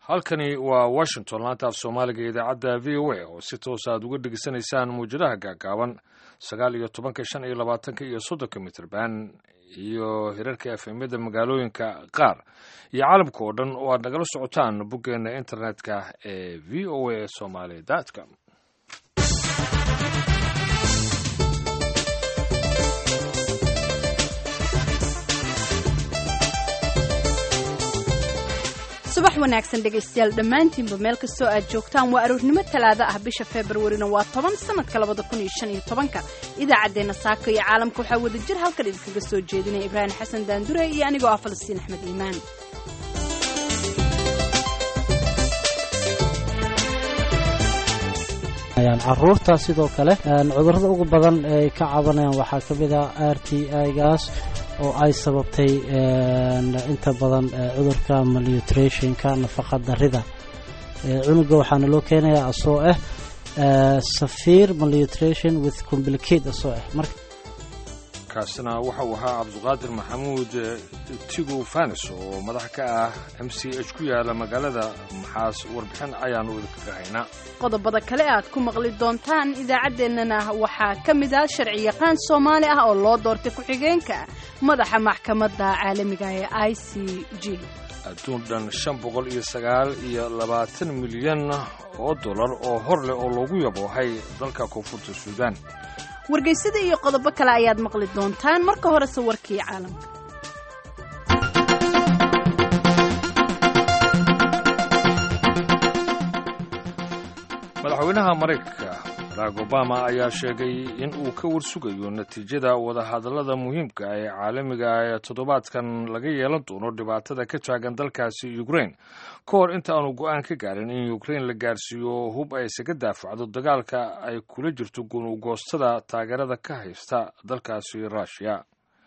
halkani waa washington laanta af soomaaliga ee idaacadda v o a oo si toos aad uga dhegeysanaysaan muwjadaha gaagaaban sagaal iyo tobanka shan iyo labaatanka iyo soddonka mitrban iyo hirarka efemyada magaalooyinka qaar iyo caalamka oo dhan oo aad nagala socotaan boggeena internetka ee v o a somaly com subax wanaagsan dhegaystayaal dhammaantiinba meel kastoo aad joogtaan waa aroornimo talaado ah bisha februarina waa toban sanadka labada kun iyo shan iyo tobanka idaacaddeenna saaka iyo caalamka waxaa wada jir halkan idinkaga soo jeedinaya ibraahim xasan daandure iyo anigoo ah falastiin axmed iimaan caruurta sidoo kale cudurrada ugu badan ee ay ka cabanayaan waxaa ka mid ah r t igaas oo ay sababtay inta badan cudurka malnutrationka nafaqa darida cunuga waxaana loo keenayaa asoo ah safiir malnutrition with complicate asoo ah marka kaasina waxa uu ahaa cabduqaadir maxamuud tigo fanis oo madax ka ah m c h ku yaala magaalada maxaas warbixin ayaanu idinkaga haynaa qodobada kale aad ku maqli doontaan idaacaddeenana waxaa ka mid ah sharci yaqaan soomaali ah oo loo doortay ku-xigeenka madaxa maxkamadda caalamiga ee i c g adduun dhan shan boqol iyo sagaal iyo labaatan milyan oo dollar oo hor leh oo loogu yaboohay dalka koonfurta suudaan wargeysada iyo qodobo kale ayaad maqli doontaan marka horese warkii caalamka madaxweynaha maraykanka barack obama ayaa sheegay in uu ka warsugayo natiijada wadahadallada muhiimka ee caalamiga ee toddobaadkan laga yeelan doono dhibaatada ka taagan dalkaasi ukrain ka hor inta aanu go-aan ka gaarin in ukrain la gaarsiiyo hub ay isaga daafacdo dagaalka ay kula jirto gunugoostada taageerada ka haysta dalkaasi rushia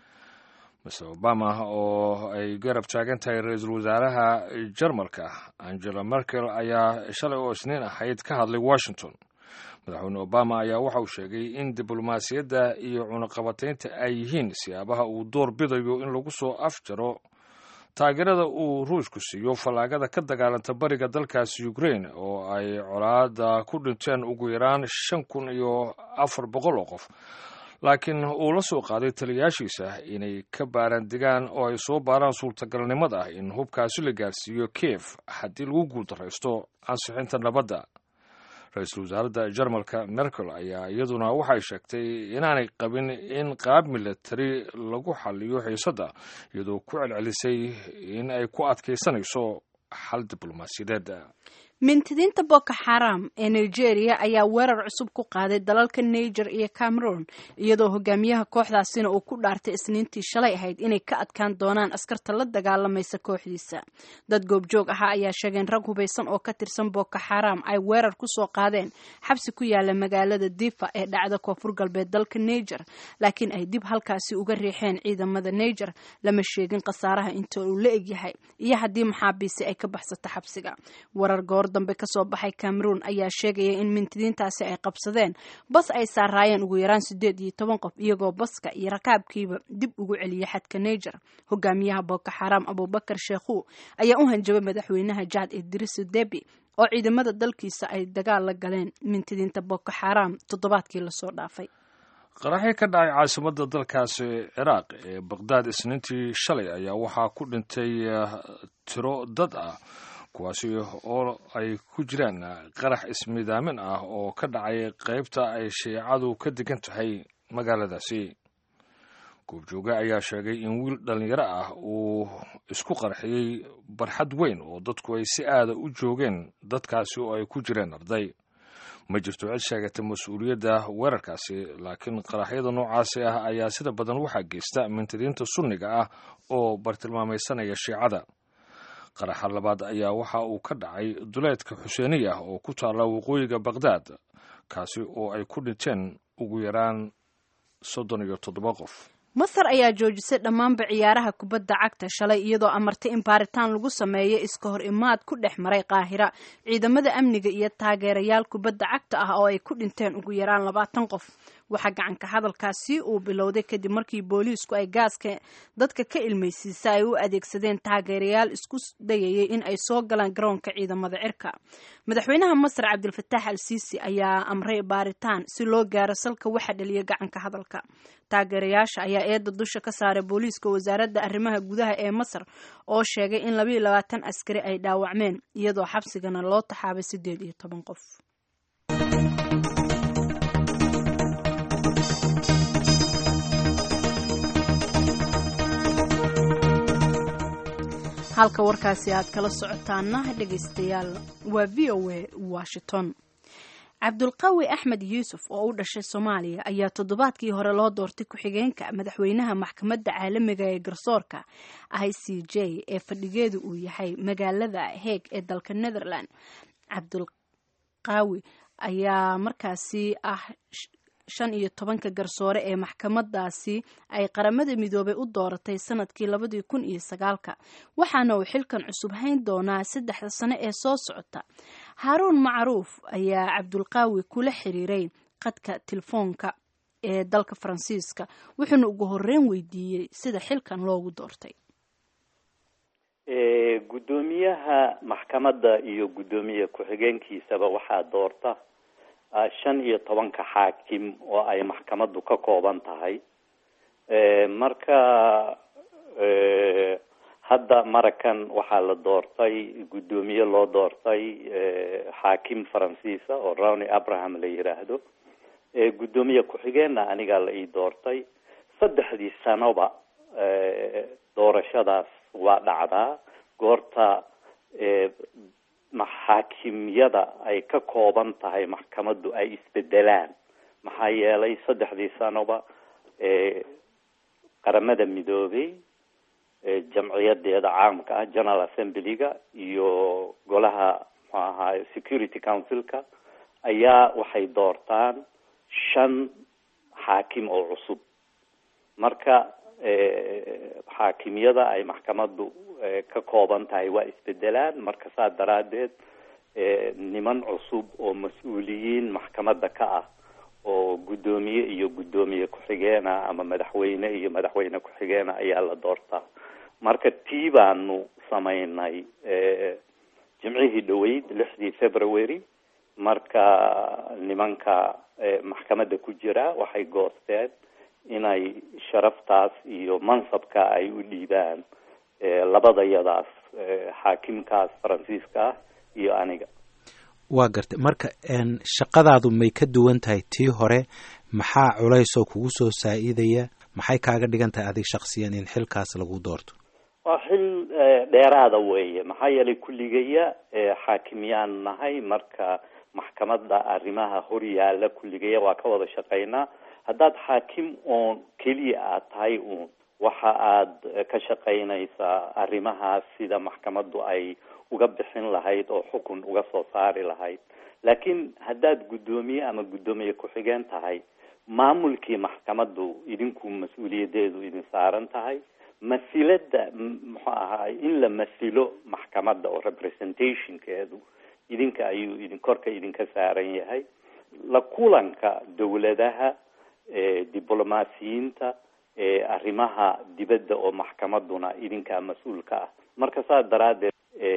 mr obama oo ay garab taagan tahay ra-iisul wasaaraha jarmalka angela merkel ayaa shalay oo isniin ahayd ka hadlay washington madaxweyne obama ayaa waxa uu sheegay in diblomaasiyadda iyo cunaqabataynta ay yihiin siyaabaha uu door bidayo in lagu soo afjaro taageerada uu ruushku siiyo fallaagada ka dagaalanta bariga dalkaasi ukrain oo ay colaada ku dhinteen ugu yaraan shan kun iyo afar boqol oo qof laakiin uu la soo qaaday taliyaashiisa inay ka baaraan degaan oo ay soo baaraan suurtagalnimada ah in hubkaasi la gaarsiiyo kiev haddii lagu guuldaraysto ansixinta nabadda ra-iisul wasaaradda jarmalka merkel ayaa iyaduna waxay sheegtay inaanay qabin in qaab milatari lagu xaliyo xiisadda iyadoo ku celcelisay in ay ku adkaysanayso xal diblomaasiyadeed mintidiinta boko xaram ee nigeria ayaa weerar cusub ku qaaday dalalka niger iyo cameroon iyadoo hogaamiyaha kooxdaasina uu ku dhaartay isniintii shalay ahayd inay ka adkaan doonaan askarta la dagaalamaysa kooxdiisa dad goobjoog ahaa ayaa sheegeen rag hubaysan oo ka tirsan boko xaram ay weerar kusoo qaadeen xabsi ku yaala magaalada difa ee dhacda koonfur galbeed dalka niger laakiin ay dib halkaasi uga riixeen ciidamada niger lama sheegin khasaaraha inta uu la egyahay iyo haddii maxaabiisi ay ka baxsato xabsiga warar goor dambe kasoo baxay cameroon ayaa sheegaya in mintidiintaasi ay qabsadeen bas ay saaraayeen ugu yaraan siddeed iyo toban qof iyagoo baska iyo rakaabkiiba dib ugu celiyay xadka niger hogaamiyaha boko xaram abubakar sheekhu ayaa u hanjabay madaxweynaha jacad idrisu debi oo ciidamada dalkiisa ay dagaal la galeen mintidiinta boko xaram toddobaadkii lasoo dhaafay qaraxii ka dhacay caasimadda dalkaasi ciraaq ee baqdaad isniintii shalay ayaa waxaa ku dhintay tiro dad ah kuwaasi oo ay ku jiraan qarax ismidaamin ah oo ka dhacay qaybta ay shiicadu ka degan tahay magaaladaasi goobjooge ayaa sheegay in wiil dhallinyaro ah uu isku qarxiyey barxad weyn oo dadku ay si aada u joogeen dadkaasi oo ay ku jireen arday ma jirto cid sheegata mas-uuliyadda weerarkaasi laakiin qaraxyada noocaasi ah ayaa sida badan waxaa geysta mintidiinta sunniga ah oo bartilmaamaysanaya shiicada qaraxa labaad ayaa waxa uu ka dhacay duleedka xuseeniya oo ku taalla waqooyiga baqdaad kaasi oo ay ku dhinteen ugu yaraan soddon iyo toddoba qof masar ayaa joojisay dhammaanba ciyaaraha kubadda cagta shalay iyadoo amartay in baaritaan lagu sameeyo iska hor imaad ku dhex maray qaahira ciidamada amniga iyo taageerayaal kubadda cagta ah oo ay ku dhinteen ugu yaraan labaatan qof waxaa gacanka hadalkaasi uu bilowday kadib markii booliisku ay gaaska dadka ka ilmaysiisa ay u adeegsadeen taageerayaal isku dayayay in ay soo galaan garoonka ciidamada cirka madaxweynaha masar cabdilfataax al siisi ayaa amray baaritaan si loo gaaro salka waxa dhaliya gacanka hadalka taageerayaasha ayaa eedda dusha ka saaray booliiska wasaaradda arrimaha gudaha ee masar oo sheegay in labayo labaatan askari ay dhaawacmeen iyadoo xabsigana loo taxaabay siddeed iyo toban qof halka warkaasi aad kala socotaana dhegaystayaal waa v o a washington cabdulqawi axmed yuusuf oo u dhashay soomaaliya ayaa toddobaadkii hore loo doortay ku-xigeenka madaxweynaha maxkamadda caalamiga ee garsoorka i c j ee fadhigeedu uu yahay magaalada heeg ee dalka netherland cabdulqaawi ayaa markaasi ah shan iyo tobanka garsoore ee maxkamadaasi ay qaramada midoobay u dooratay sanadkii labadii kun iyo sagaalka waxaana uu xilkan cusub hayn doonaa saddexda sano ee soo socota haaruun macruuf ayaa cabdulqaawi kula xiriiray qadka telefoonka ee dalka faransiiska wuxuuna ugu horeyn weydiiyey sida xilkan loogu doortay guddoomiyaha maxkamadda iyo guddoomiye ku-xigeenkiisaba waxaa doorta shan iyo tobanka xaakim oo ay maxkamaddu ka kooban tahay marka hadda marakan waxaa la doortay guddoomiye loo doortay xaakim faransiisa oo rowny abraham la yiraahdo guddoomiye ku-xigeenna anigaa la ii doortay saddexdii sanoba doorashadaas waa dhacdaa goorta maxaakimyada ay ka kooban tahay maxkamaddu ay isbedelaan maxaa yeelay saddexdii sanoba qaramada midoobay jamciyadeeda caamka ah general assemblyga iyo golaha muxuu ahaay security councilka ayaa waxay doortaan shan xaakim oo cusub marka xaakimyada ay maxkamaddu ka kooban tahay waa isbedelaan marka saa daraadeed niman cusub oo mas-uuliyiin maxkamadda ka ah oo guddoomiye iyo guddoomiye ku-xigeena ama madaxweyne iyo madaxweyne ku-xigeena ayaa la doortaa marka tii baanu samaynay jimcihii dhaweyd lixdii february marka nimanka maxkamadda ku jira waxay goosteen inay sharaftaas iyo mansabka ay u dhiibaan labadayadaas xaakimkaas faransiiska ah iyo aniga waa gartay marka shaqadaadu may ka duwan tahay tii hore maxaa culays oo kugu soo saa-idaya maxay kaaga dhigan tahay adig shaksiyan in xilkaas lagu doorto waa xil dheeraada weeye maxaa yeelay kulligaya xaakimyaan nahay marka maxkamadda arrimaha hor yaala kulligaya waa ka wada shaqaynaa haddaad xaakim oon keliya aad tahay uun waxa aad ka shaqaynaysaa arrimahaas sida maxkamaddu ay uga bixin lahayd oo xukun uga soo saari lahayd laakiin haddaad guddoomiye ama guddoomiye ku-xigeen tahay maamulkii maxkamaddu idinku mas-uuliyadeedu idin saaran tahay masilada muxuu ahaay in la masilo maxkamadda oo representationkeedu idinka ayuu idin korka idinka saaran yahay la kulanka dawladaha diblomaasiyiinta arrimaha dibadda oo maxkamadduna idinkaa mas-uulka ah marka saas daraaddeed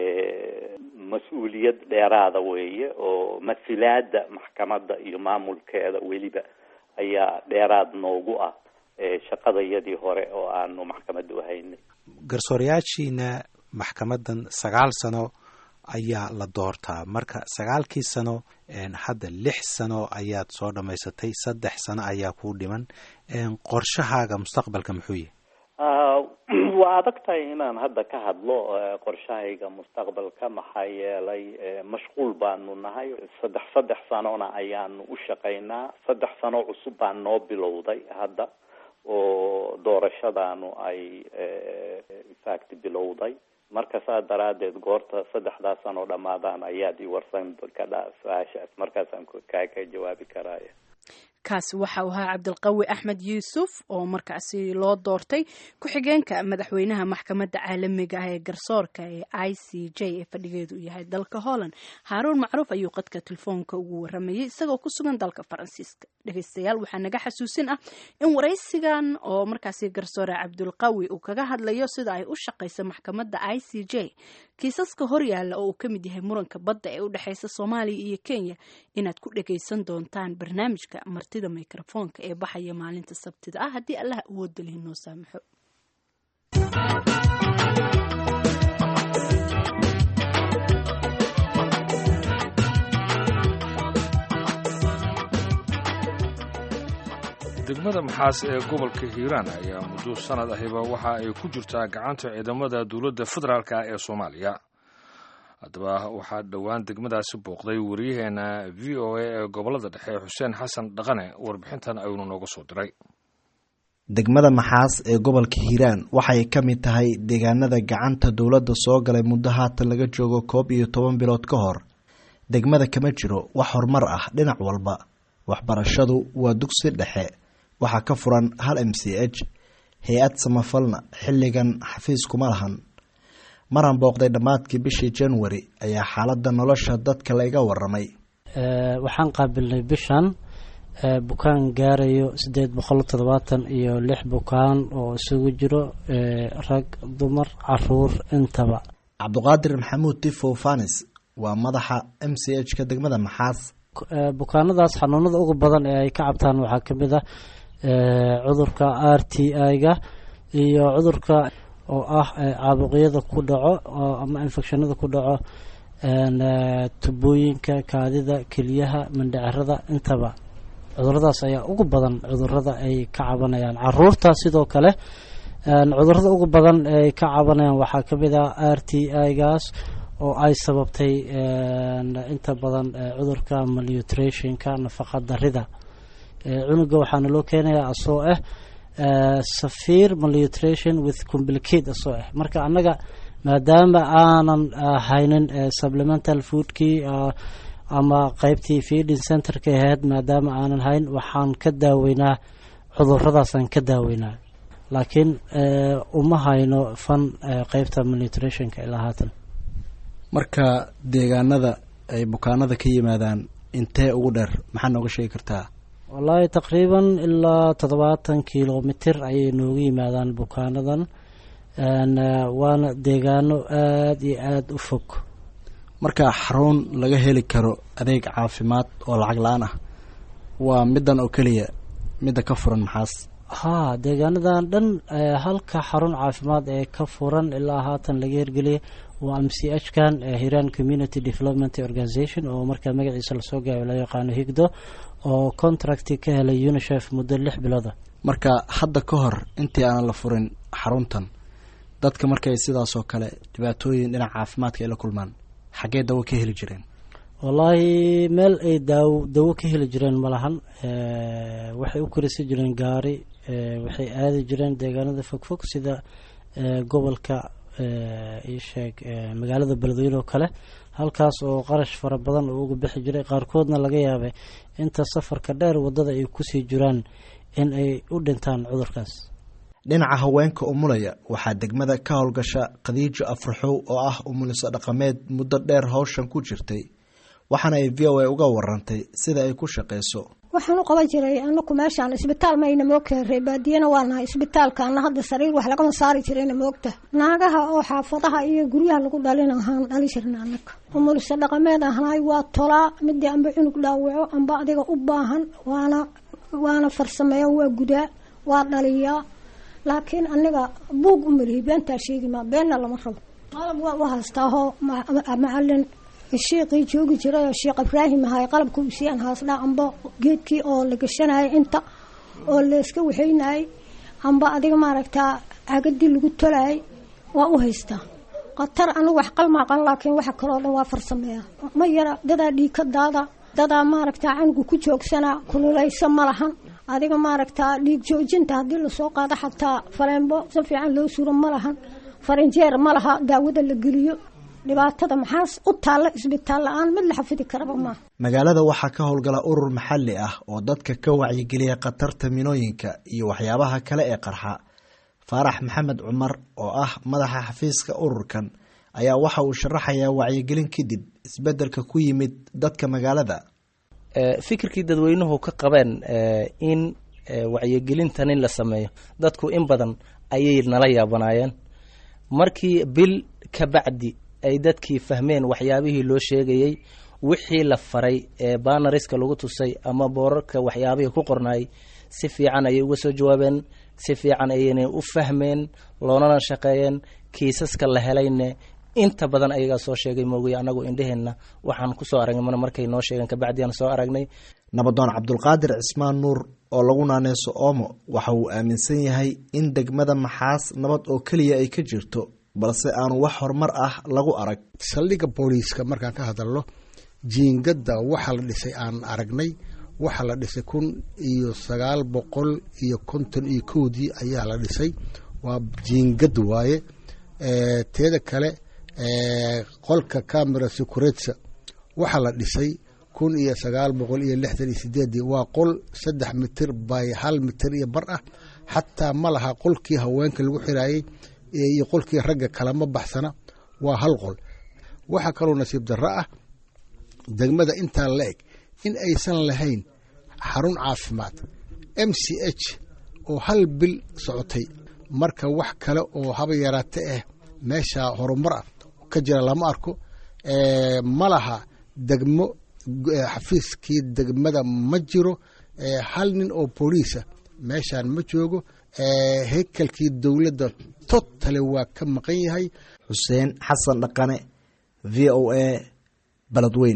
mas-uuliyad dheeraada weeye oo masilaada maxkamadda iyo maamulkeeda weliba ayaa dheeraad noogu ah shaqadayadii hore oo aanu maxkamadda uhaynay garsoorayaashiina maxkamaddan sagaal sano ayaa la doortaa marka sagaalkii sano hadda lix sano ayaad soo dhammaysatay saddex sano ayaa kuu dhiman qorshahaaga mustaqbalka muxuu yahay waa adag tahay inaan hadda ka hadlo qorshahayga mustaqbalka maxaa yeelay mashquul baanu nahay saddex saddex sanona ayaanu u shaqaynaa saddex sano cusub baa noo bilowday hadda oo doorashadaanu ay infact bilowday marka saa daraadeed goorta saddexdaas sanoo dhamaadaan ayaad i warsan kadha su-aashaas markaasaan kaa ka jawaabi karaya kaasi waxa uu ahaa cabdilqawi axmed yuusuf oo markaasi loo doortay ku-xigeenka madaxweynaha maxkamadda caalamiga ah ee garsoorka ee i c j ee fadhigeedu yahay dalka holland haaruun macruuf ayuu qadka telefoonka ugu waramayay isagoo ku sugan dalka faransiiska dhegeystayaal waxaa naga xasuusin ah in waraysigan oo markaasi garsoore cabdulqawi uu kaga hadlayo sida ay u shaqaysa maxkamadda i c j kiisaska horyaalla oo uu ka mid yahay muranka badda ee u dhexeysa soomaaliya iyo kenya inaad ku dhagaysan doontaan barnaamijka martida mikrofoonka ee baxaya maalinta sabtida ah haddii allah awoodda lihi noo saamaxo degmada maxaas ee gobolka hiiraan ayaa muddo sanad ahiba waxa ay ku jirtaa gacanta ciidamada dowladda federaalk ee soomaaliya haddaba waxaa dhowaan degmadaasi booqday wariyaheena v o a ee gobolada dhexe xuseen xasan dhaqane warbixintan ayuunu nooga soo diray degmada maxaas ee gobolka hiiraan waxay ka mid tahay deegaanada gacanta dowladda soo galay muddo haatan laga joogo koob iyo toban bilood ka hor degmada kama jiro wax horumar ah dhinac walba waxbarashadu waa dugsi dhexe waxaa ka furan hal m c h hay-ad samafalna xilligan xafiis kuma lahan maran booqday dhammaadkii bishii january ayaa xaaladda nolosha dadka layga waramay waxaan qaabilnay bishan bukaan gaarayo siddeed boqol toddobaatan iyo lix bukaan oo isugu jiro rag dumar caruur intaba cabduqaadir maxamuud tifow fanis waa madaxa m c h ka degmada maxaas bukaanadaas xanuunada ugu badan ee ay ka cabtaan waxaa ka mid ah cudurka r t i-ga iyo cudurka oo ah caabuqyada ku dhaco ama infectionada ku dhaco tubooyinka kaadida keliyaha mandhacerada intaba cuduradaas ayaa ugu badan cudurada ay ka cabanayaan caruurta sidoo kale cudurada ugu badan ay ka cabanayaan waxaa ka mid ah r t i-gaas oo ay sababtay inta badan cudurka malnutrationka nafaqa darida cunuga waxaana loo keenayaa asoo ah safir malnutrition with complicate asoo ah marka annaga maadaama aanan haynin supplemental foodkii ama qeybtii feeding centerka ahayd maadaama aanan hayn waxaan ka daaweynaa cuduradaasaan ka daaweynaa laakiin uma hayno fan qeybta malnutrationka ilaa haatan marka deegaanada ay bukaanada ka yimaadaan intee ugu dheer maxaa nooga sheegi kartaa wallaahi taqriiban ilaa toddobaatan kilomitr ayay nooga yimaadaan bukaanadan waana deegaano aada iyo aada u fog marka xarun laga heli karo adeeg caafimaad oo lacag la-aan ah waa middan oo keliya midda ka furan maxaas haa deegaanadan dhan halka xarun caafimaad ee ka furan ilaa haatan laga hirgeliyay waa m c h kan hiran community development organization oo markaa magaciisa lasoo gaayo loo yaqaano higdo oo contracti ka helay unisef muddo lix bilooda marka hadda ka hor intii aanan la furin xaruntan dadka markay sidaas oo kale dhibaatooyin dhinaca caafimaadka ay la kulmaan xaggee dawo ka heli jireen wallaahi meel ay daaw dawo ka heli jireen ma lahan waxay u korisi jireen gaari waxay aadi jireen deegaanada fogfog sida gobolka isheeg magaalada beledweyne oo kale halkaas oo qarash fara badan oo uga bixi jiray qaarkoodna laga yaabay inta safarka dheer waddada ay kusii jiraan in ay u dhintaan cudurkaas dhinaca haweenka umulaya waxaa degmada ka howlgasha khadiijo afraxow oo ah umuliso dhaqameed muddo dheer howshan ku jirtay waxaana ay v o a uga warantay sida ay ku shaqayso waxaan u qaban jiray anaku meeshaan isbitaal mayna moog keenray baadiyana waa nahay isbitaalkaana hadda sariir wax lagama saari jirayna moogta naagaha oo xaafadaha iyo guryaha lagu dhalina ahaan dhali jirna anaga umulisa dhaqameed ahnaay waa tolaa midii amba cunug dhaawaco amba adiga u baahan waana waana farsameeya waa gudaa waa dhaliyaa laakiin aniga buug u malihi beentaa sheegi maa beenna lama rabo qalab waa u haystaahoo macalin shiiqii joogi jiray oo sheekh ibraahim ahay qalabka usiian haasdhaa amba geedkii oo la gashanayay inta oo layska waxaynayay amba adiga maaragtaa cagadii lagu tolayay waa u haystaa khatar anigu wax qalmaaqan laakiin waxa kaloo dhan waa farsameeya ma yara dadaa dhiikadaada dadaa maaragtaa canuga ku joogsanaa kululaysa ma lahan adiga maaragtaa dhiig joojinta haddii lasoo qaado xataa fareenbo si fiican loo suro ma lahan farinjeer ma laha daawada la geliyo dhibaatada maxaa u taalla isbitaal la-aan mid la xafidi karaba maaha magaalada waxaa ka howlgala urur maxalli ah oo dadka ka wacyigeliya khatarta minooyinka iyo waxyaabaha kale ee qarxa faarax maxamed cumar oo ah madaxa xafiiska ururkan ayaa waxa uu sharaxayaa wacyigelin kadib isbeddelka ku yimid dadka magaalada fikirkii dadweynuhu ka qabeen in wacyigelintan in la sameeyo dadku in badan ayay nala yaabanaayeen markii bil ka bacdi ay dadkii fahmeen waxyaabihii loo sheegayey wixii la faray ee banariska lagu tusay ama boorarka waxyaabihii ku qornaayay si fiican ayay uga soo jawaabeen si fiican ayayna u fahmeen loonana shaqeeyeen kiisaska la helayne inta badan ayagaa soo sheegay moogay anagu indheheenna waxaan kusoo aragnay mana markay noo sheegeen kabacdi aan soo aragnay nabadoon cabdulqaadir cismaan nuur oo lagu naaneyso oomo waxa uu aaminsan yahay in degmada maxaas nabad oo keliya ay ka jirto balse aanu wax horumar ah lagu arag saldhigga booliiska markaan ka hadalno jiingadda waxaa la dhisay aan aragnay waxaa la dhisay kun iyo sagaal boqol iyo konton iyo kowdii ayaa la dhisay waa jiingad waaye teeda kale qolka camera securetsa waxaa la dhisay kun iyo sagaal boqol iyo lixdan iyo sideedii waa qol saddex mitir by hal mitir iyo bar ah xataa ma laha qolkii haweenka lagu xiraayey iyo qolkii ragga kalama baxsana waa hal qol waxaa kaloo nasiib darro ah degmada intaa la eg in aysan lahayn xarun caafimaad m c h oo hal bil socotay marka wax kale oo haba yaraate ah meesha horumar ah ka jira lama arko ma laha degmo xafiiskii degmada ma jiro hal nin oo booliisa meeshaan ma joogo heykalkii dowladda totale waa ka maqan yahay xuseen xasan dhaqane v o a baladweyn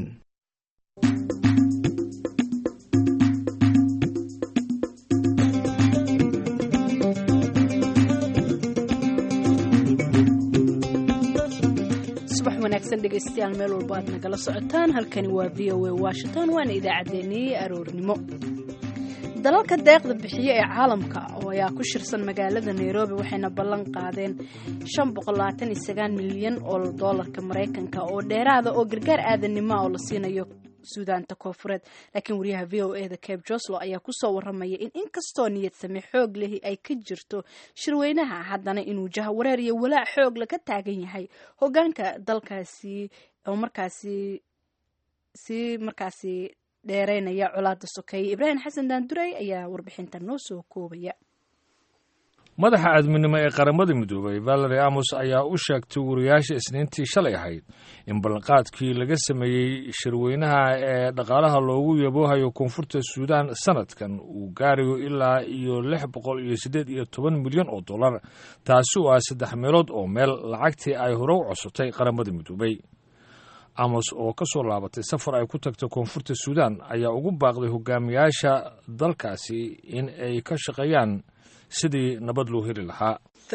wanaagsan dhegaystayaal meel walba aad nagala socotaan halkani waa v o a washington waana idaacaddeenii aroornimo dalalka deeqda bixiye ee caalamka oo ayaa ku shirsan magaalada nairobi waxayna ballan qaadeen milyan oo doolarka maraykanka oo dheeraada oo gargaar aadanimo oo la siinayo suudaanta koofureed laakiin wariyaha v o e da cabe joslo ayaa kusoo waramaya in inkastoo niyad same xoog lehi ay ka jirto shirweynaha haddana inuu jahawareer iyo walaac xoog laga taagan yahay hogaanka dalkaasi oo markaasi si markaasi dheereynaya colaada sokeeye ibraahim xasan daanduray ayaa warbixinta noo soo koobaya madaxa aadminimo ee qaramada midoobay valery amos ayaa u sheegtay wariyaasha isniintii shalay ahayd in ballanqaadkii laga sameeyey shirweynaha ee dhaqaalaha loogu yaboohayo koonfurta suudaan sanadkan uu gaarayo ilaa iyo lix boqol iyo siddeed iyo toban milyan oo dollar taasi oo ah saddex meelood oo meel lacagtii ay hore u cosotay qaramada midoobay amos oo ka soo laabatay safar ay ku tagtay koonfurta suudaan ayaa ugu baaqday hogaamiyaasha dalkaasi in ay ka shaqeeyaan sidii nabad loo heli lahaa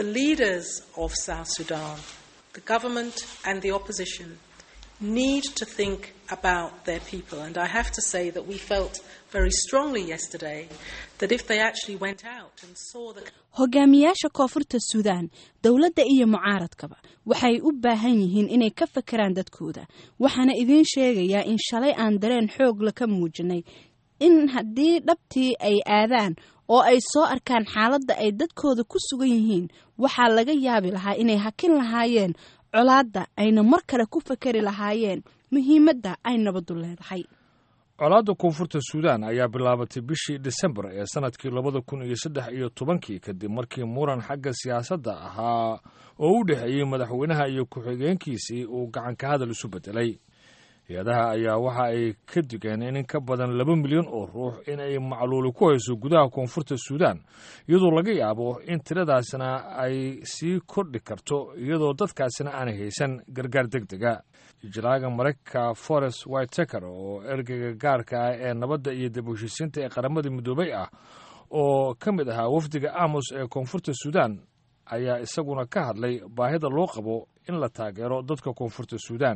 need to think about their people. And I have to say that we felt very strongly yesterday that if they actually went out and saw the hogaamiyaasha koonfurta suudaan dowladda iyo mucaaradkaba waxay u baahan yihiin inay ka fakeraan dadkooda waxaana idiin sheegayaa in shalay aan dareen xoog laka muujinay in haddii dhabtii ay aadaan oo ay soo arkaan xaaladda ay dadkooda ku sugan yihiin waxaa laga yaabi lahaa inay hakin lahaayeen colaadda ayna mar kale ku fakeri lahaayeen muhiimadda ay nabaddu leedahay colaadda koonfurta suudaan ayaa bilaabatay bishii disembar ee sannadkii labada kun iyo saddex iyo tobankii kadib markii muran xagga siyaasadda ahaa oo u dhexeeyey madaxweynaha iyo ku-xigeenkiisii uu gacanka hadal isu beddelay hay-adaha ayaa waxa ay ka digeen in in ka badan laba milyan oo ruux in ay macluuli ku hayso gudaha koonfurta suudaan iyadoo laga yaabo in tiradaasna ay sii kordhi karto iyadoo dadkaasina aanay haysan gargaar deg dega ijlaaga maraykanka forest whiteteker oo ergeyga gaarka ah ee nabadda iyo dib u heshiisiinta ee qaramada midoobay ah oo ka mid ahaa wafdiga amos ee koonfurta suudaan ayaa isaguna ka hadlay baahida loo qabo in la taageero dadka koonfurta suudaan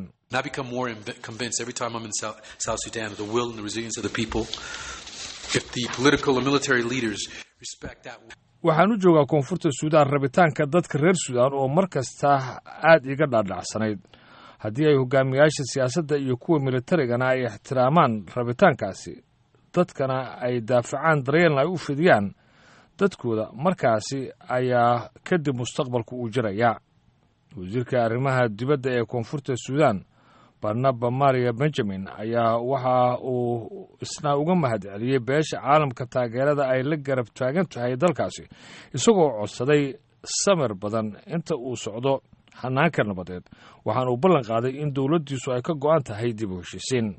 waxaan u joogaa koonfurta suudaan rabitaanka dadka reer suudaan oo mar kasta aad iga dhaadhacsanayd haddii ay hogaamiyaasha siyaasadda iyo kuwa militarigana ay ixtiraamaan rabitaankaasi dadkana ay daafacaan daryeelna ay u fidiyaan dadkooda markaasi ayaa kadib mustaqbalku uu jirayaa wasiirka arrimaha dibadda ee koonfurta suudan barnaba maria benjamin ayaa waxa uu isna uga mahad celiyey beesha caalamka taageerada ay la garab taagan tahay dalkaasi isagoo codsaday samir badan inta uu socdo hanaanka nabadeed waxaana uu ballan qaaday in dowladdiisu ay ka go'an tahay dib u heshiisiin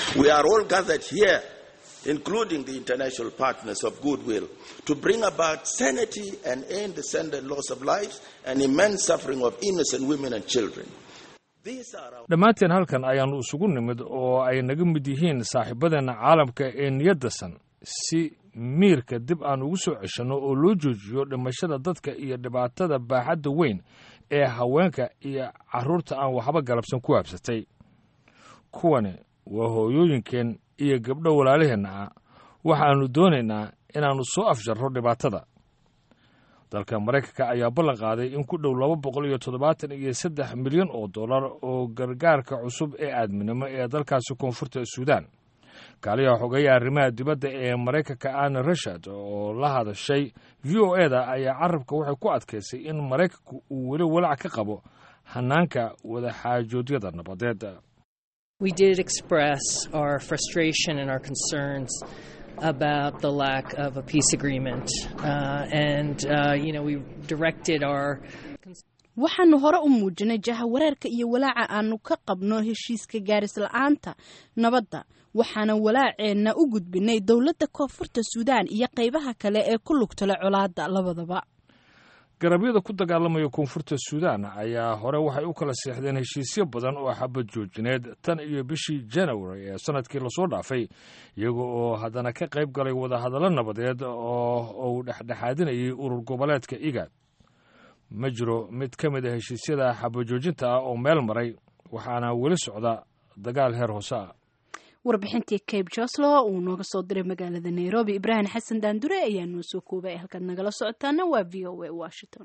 including the international partners of goodwill, to bring about sanity and end the sudden loss of lives and immense suffering of innocent women and children. dhammaanteen halkan ayaannu isugu nimid oo ay naga mid yihiin saaxiibadeenna caalamka ee niyaddasan si miirka dib aan ugu soo ceshanno oo loo joojiyo dhimashada dadka iyo dhibaatada baaxadda weyn ee haweenka iyo carruurta aan waxba galabsan ku habsatay kuwani waa hooyooyinkeen iyo gabdho walaalaheenna ah waxaannu doonaynaa inaannu soo afjarro dhibaatada dalka maraykanka ayaa ballan qaaday in ku dhow laba boqol iyo toddobaatan iyo saddex milyan oo dollar oo gargaarka cusub ee aadminimo ee dalkaasi koonfurta suudaan kaaliyaha xogeeya arrimaha dibadda ee maraykanka anne rashad oo la hadashay v o e da ayaa carabka waxay ku adkaysay in maraykanku uu weli walaac ka qabo hanaanka wadaxaajoodyada nabadeed We did express our frustration and our concerns about the lack of a peace agreement. Uh, and, uh, you know, we directed our. waxaanu hore u muujinay jahawareerka iyo walaaca aanu ka qabno heshiiska gaaris la-aanta nabadda waxaana walaaceenna u gudbinay dowladda koonfurta suudaan iyo qaybaha kale ee ku lugtala colaadda labadaba garabyada ku dagaalamaya koonfurta suudaan ayaa hore waxay u kala seexdeen heshiisyo badan oo xabad joojineed tan iyo bishii janawari ee sanadkii lasoo dhaafay iyaga oo haddana ka qayb galay wadahadallo nabadeed oo uu dhexdhexaadinayay urur goboleedka igaad ma jiro mid ka mid a heshiisyada xabajoojinta ah oo meel maray waxaana weli socda dagaal heer hoose ah warbixintii cabe joslo uu nooga soo diray magaalada nairobi ibraahim xasan daandure ayaa noo soo koobay halkaad nagala socotaana waa v o a washington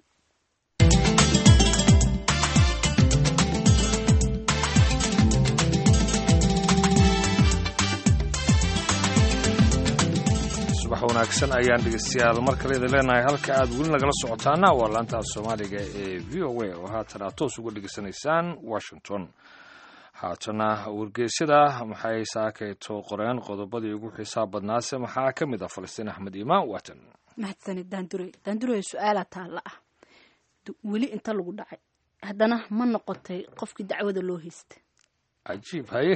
subax wanaagsan ayaan dhegeystayaal mar kale idin leenahay halka aad weli nagala socotaana waa laanta soomaaliga ee v o a oo haatan aad toos uga dhegeysanaysaan washington haatana wargeysyada maxay saakayto qoreen qodobadii ugu xiisaa badnaase maxaa ka mid ah falastiin axmed imaan waatan mahadsanid daandure daandure su-aala taalla ah weli inta lagu dhacay haddana ma noqotay qofkii dacwada loo haysta cajiib haye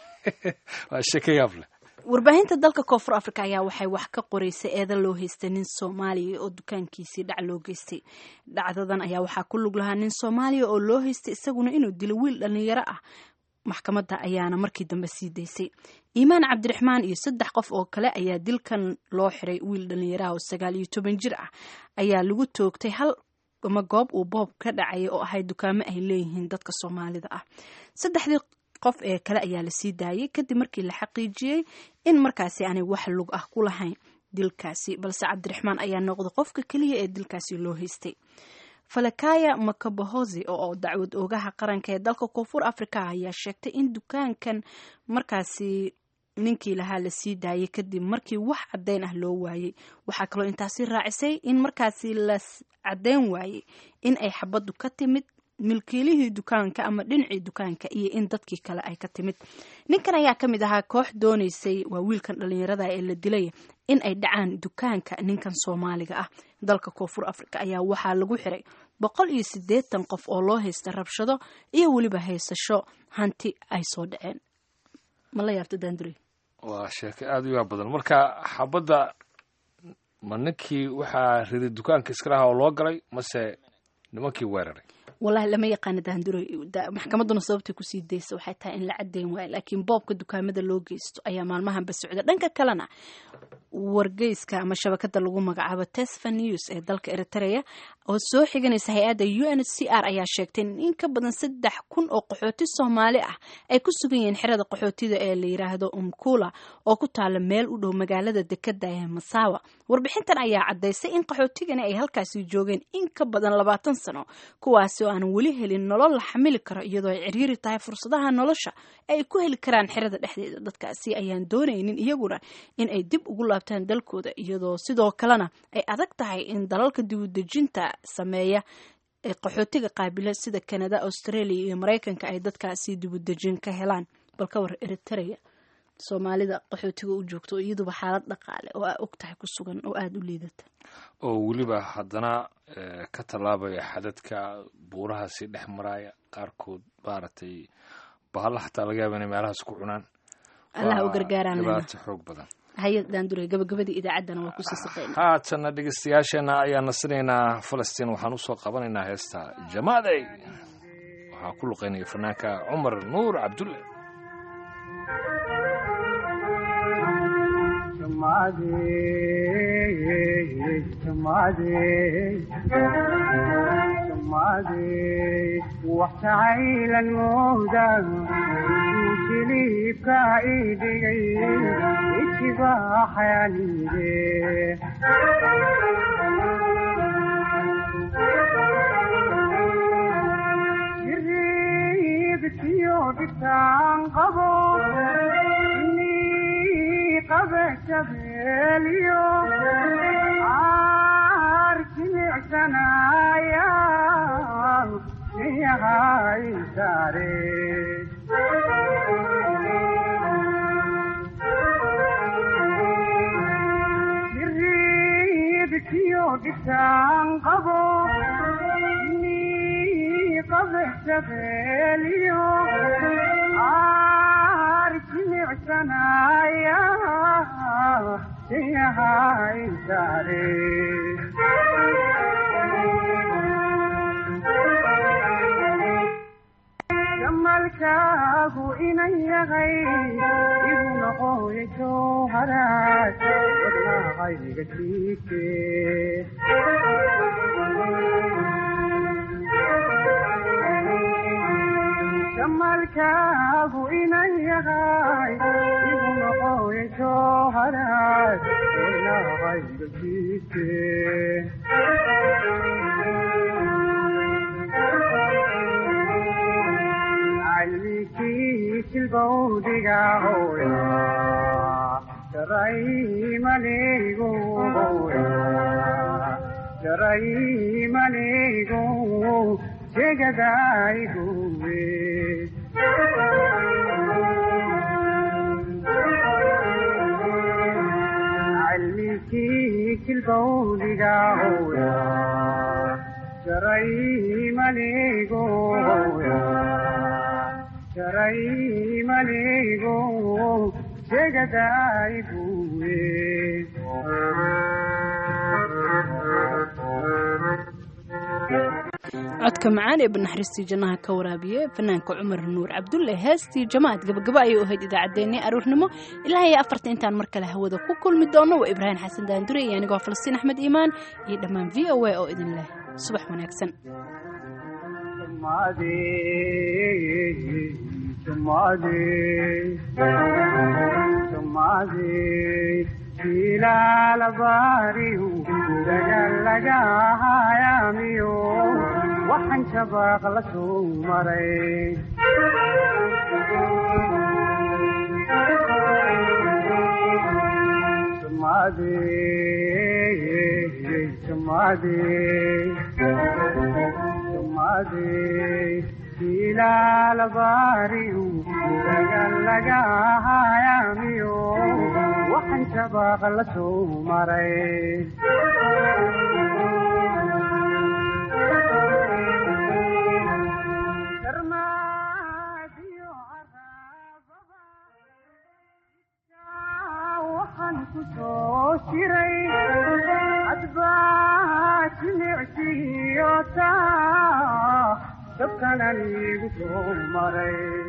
waa sheeka yaab leh warbaahinta dalka koonfur africa ayaa waxay wax ka qoreysay eedan loo haystay nin soomaaliya oo dukaankiisii dhac loo geystay dhacdadan ayaa waxaa ku lug lahaa nin soomaaliya oo loo haystay isaguna inuu dilo wiil dhallinyaro ah maxkamadda ayaana markii dambe sii daysay iimaan cabdiraxmaan iyo saddex qof oo kale ayaa dilkan loo xiray wiil dhallinyaraha oo sagaal iyo toban jir ah ayaa lagu toogtay hal ama goob uu boob ka dhacaya oo ahay dukaamo ay leeyihiin dadka soomaalida ah saddexdii qof ee kale ayaa lasii daayay kadib markii la xaqiijiyey in markaasi aanay wax lug ah ku lahayn dilkaasi balse cabdiraxmaan ayaa noqday qofka keliya ee dilkaasi loo haystay falakaya makabahosi oo dacwad oogaha qaranka ee dalka koonfur africa ayaa sheegtay in dukaankan markaasi ninkii lahaa lasii daayay kadib markii wax caddeyn ah loo waayey waxaa kaloo intaasi raacisay in markaasi la caddeyn waayey in ay xabaddu ka timid milkiilihii dukaanka ama dhinacii dukaanka iyo in dadkii kale ay ka timid ninkan ayaa ka mid ahaa koox doonaysay waa wiilkan dhallinyarada ee la dilay in ay dhacaan dukaanka ninkan soomaaliga ah dalka koonfur africa ayaa waxaa lagu xiray boqol iyo siddeetan qof oo loo haysta rabshado iyo weliba haysasho hanti ay soo dhaceen ma la yaabta daandure waa sheeko aada u yaab badan marka xabadda ma ninkii waxaa riday dukaanka iska lahaa oo loo galay mase nimankii weeraray wallahi lama yaqaana daandure maxkamadduna sababtay kusii daysa waxay tahay in la caddeyn waayo laakiin boobka dukaamada loo geysto ayaa maalmahanba socda dhanka kalena wargeyska ama shabakada lagu magacaabo tesfa news ee dalka eritrea oo soo xiganaysa hay-adda u n c r ayaa sheegtay in in ka badan saddex kun oo qaxooti soomaali ah ay ku sugan yihiin xerada qaxootida ee la yiraahdo umkula oo ku taala meel u dhow magaalada dekada ee masawa warbixintan ayaa cadaysay in qaxootigani ay halkaasi joogeen in ka badan labaatan sano kuwaasi oo aan weli helin nolol la xamili karo iyadoo ay ciriiri tahay fursadaha nolosha ay ku heli karaan xerada dhexdeeda dadkaasi ayaan doonaynin iyaguna in ay dib ugu laabtaan dalkooda iyadoo sidoo kalena ay adag tahay in dalalka dibudejinta sameeya ee qaxootiga qaabila sida kanada australia iyo maraykanka ay dadkaasi dibudejin ka helaan balka war eritrea soomaalida qaxootiga u joogto iyaduba xaalad dhaqaale oo aa og tahay ku sugan oo aada u liidata oo weliba haddana ka tallaabaya xadadka buurahaasi dhex maraya qaarkood maaragtay bahalla xataa laga yaaba inay meelahaas ku cunaan allaha u gargaaraan dhibaato xoog badan hay-ad daandure gabagabadii idaacaddana waa kusii saqeyna haatanna dhegeystayaasheenna ayaan nasinaynaa falastiin waxaan usoo qabanaynaa heesta jamaadey waxaa ku luqeynaya fanaanka cumar nuur cabdulle waxtacaylan mooda jiliibka idhigay itibaaxayanide jiriibkiyo dhibtaan qabo qabe shabeeliyo caar jimicsanaya yahay saare jiriibkiyo dhibtaan qabo ni qabe shabeeliyo caar jimicsanaya yahay saare jamalkaagu inan yahay igu noqoya jowharaad wadnaaqayga jiike jamalkaagu inan yahay igu noqoya jowharaad wadnaaqayga jiike cilbowdiga hooya jaraymaneego hooya jaraymaneego jegadaygowe cilmikii cilbowdiga hooya jaraymaneego hooya jaraymaneego jegadayguwe codka macaan ee banaxariistii jannaha ka waraabiye fanaanka cumar nuur cabdulle heestii jamaad gabagabo ayay u ahayd idaacaddeenii aroornimo ilaa iyo afarta intaan mar kale hawada ku kulmi doono waa ibraahim xasan daandure iyo anigoo falastiin axmed iimaan iyo dhammaan v o a oo idin leh subax wanaagsan ilaalabariyu dagalagahayamiyo waxaan shabaaq la soo maray ilaalabariyu dagalagahayamiyo waxaan shabaaq la soo maray waxaan ku soo jiray adbaa jimicsiyo taa dabkanan igu soo maray